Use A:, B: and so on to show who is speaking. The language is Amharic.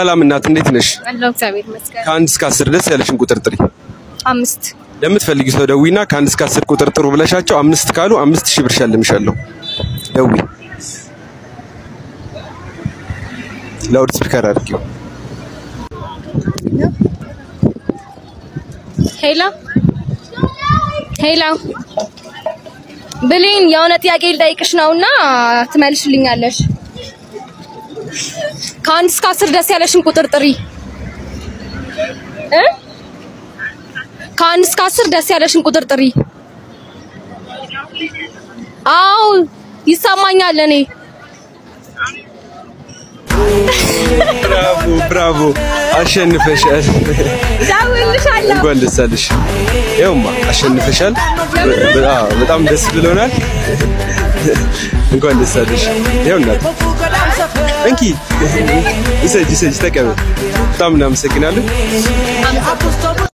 A: ሰላም እናት እንዴት ነሽ?
B: አለው እግዚአብሔር ይመስገን።
A: ከአንድ እስከ አስር ደስ ያለሽን ቁጥር ጥሪ።
B: አምስት
A: ለምትፈልጊ ሰው ደዊና ከአንድ እስከ አስር ቁጥር ጥሩ ብለሻቸው አምስት ካሉ አምስት ሺህ ብር ሸልምሻለሁ። ደዊ ላውድ ስፒከር አድርጊው።
B: ሄሎ ሄሎ ብሌን የሆነ ጥያቄ ልጠይቅሽ ነውና ትመልሽልኛለሽ። ከአንድ እስከ አስር ደስ ያለሽን ቁጥር ጥሪ እ ከአንድ እስከ አስር ደስ ያለሽን ቁጥር ጥሪ። አዎ ይሰማኛል እኔ
A: ብራቮ ብራቮ፣ አሸንፈሻል።
B: ደውልልሻለሁ።
A: እንኳን ደስ አለሽ። ይኸውማ አሸንፈሻል። በ- አዎ፣ በጣም ደስ ብሎናል። እንኳን ደስ አለሽ። ይኸው እናት እንኪ ይሰጅ ይሰጅ ተቀበል። በጣም እናመሰግናለን።